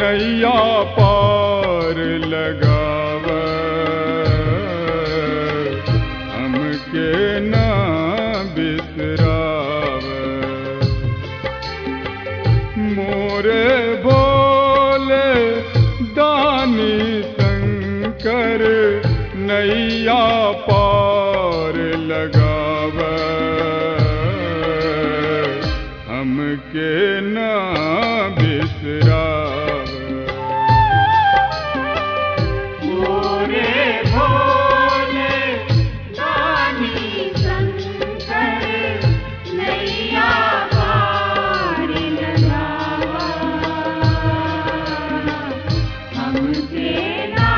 नैया पार लगाव हमके ना बिसराव मोरे भोले दानी शंकर नैया पार लगाव हमके ना बिसराव मोरे भोले दानी शंकर नैया पार लगावा हमसे ना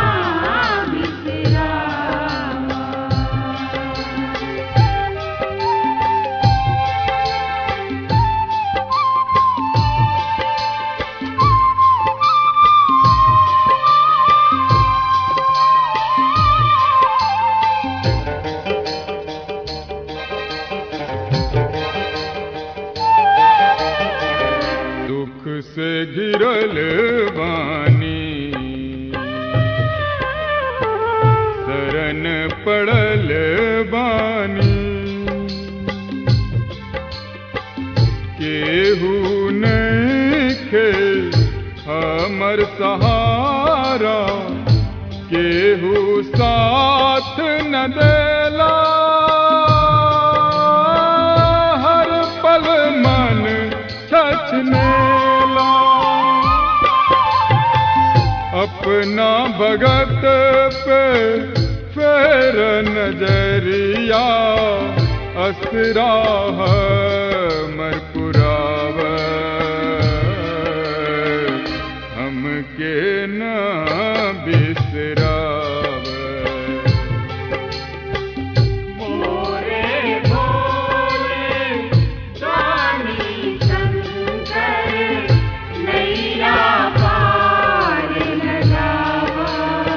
बिसरावा दुख से घिरल बानी शरण पड़ल बानी केहू नइखे हमर सहारा केहू साथ न देला हर पल मन छछनेला अपना भगत पे फेर नजरिया असरा मर पुराव हमके न बिसराव मोरे भोले दानी शंकर नैया पार लगावा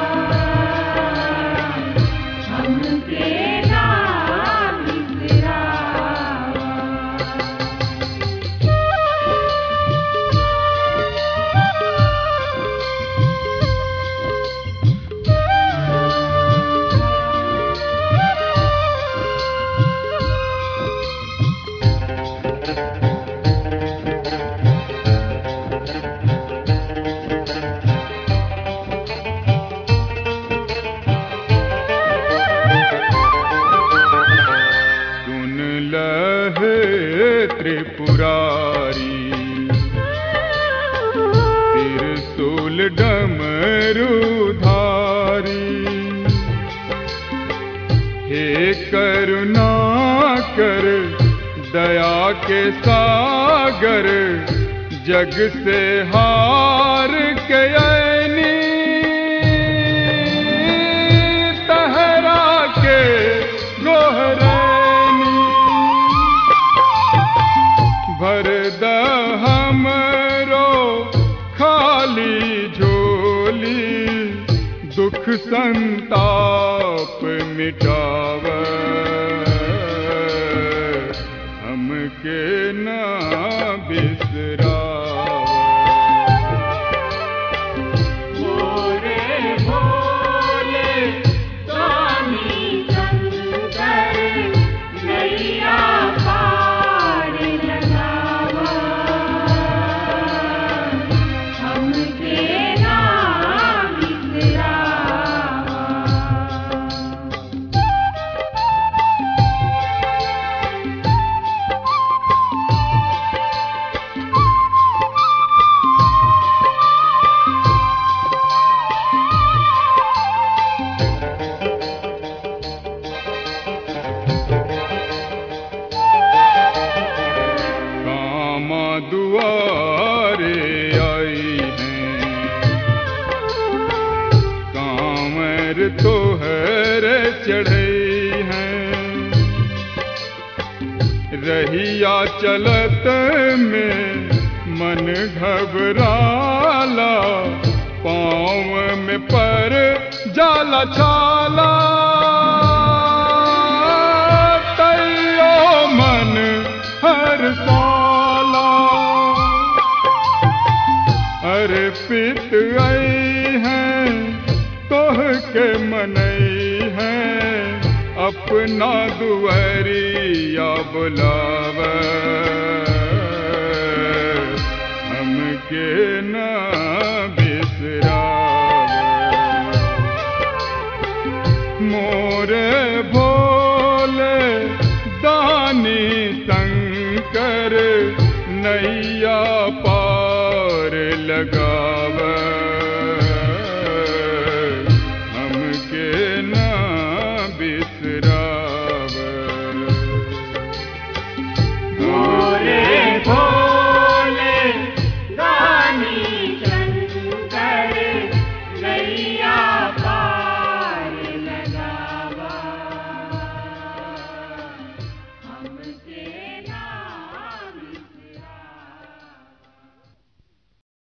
हमके ना सुन लहे त्रिपुरारी त्रिशूल डमरुधारी हे करुणा कर दया के सागर जग से हार के ऐनी तहरा के गोहरैनी भर द हमरो खाली झोली दुख संताप मिटाव हमके ना बिसराव मोरे भोले दानी शंकर नैया पार लगावा हमके ना बिसरावा कामा दुआरे आई हैं कांवर तो हर चढ़ई हैं रहिया चलत में मन घबराला पाँव में पर जाला छाला तैयो मन हर साला अरे पित आई हैं तोह के मनई हैं अपना दुआरिया बुलाव हमके ना बिसराव मोरे भोले दानी शंकर नैया पार लगा